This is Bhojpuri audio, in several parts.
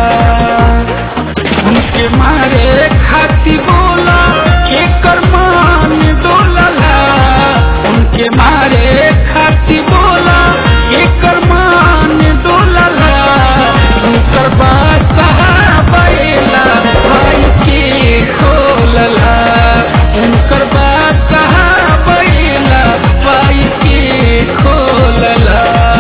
उनके मारे खाती बोला एकर मान डोलला उनके मारे खाती बोला एकर मान डोलला उनकर बात बैला भाई के खोलला उनकर बात बैला भाई के खोलला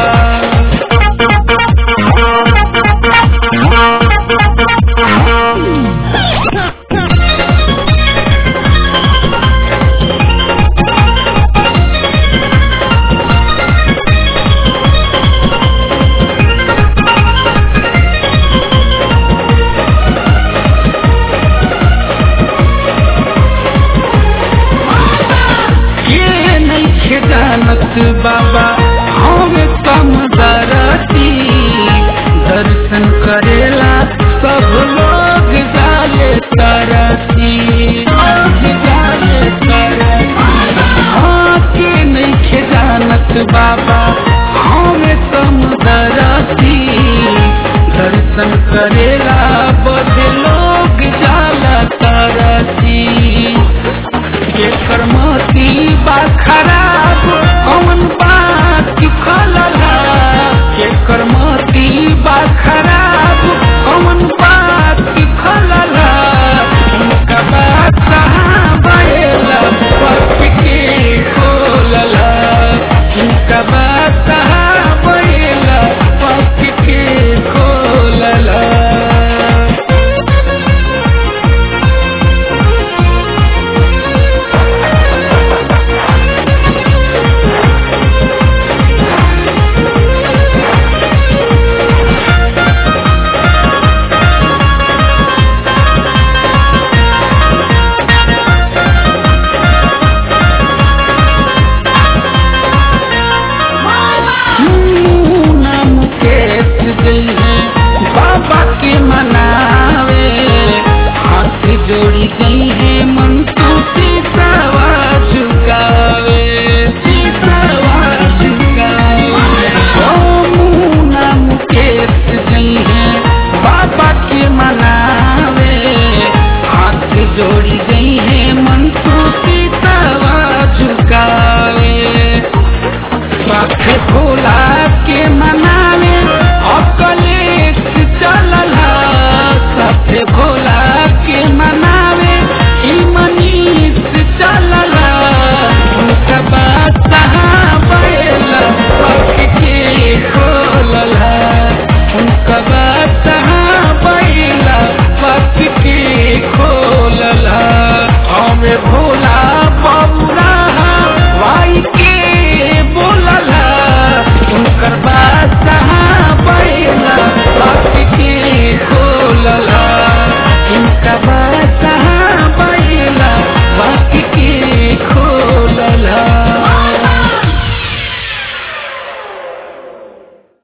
ये नहीं जानत बाबा हमें कम दरती दर्शन करेला सब लोग जाले तरती जाले तरती हाँ के नहीं जानत बाबा हमें कम दरती दर्शन करेला बद लोग जाला तरती एकर मोती बा खराब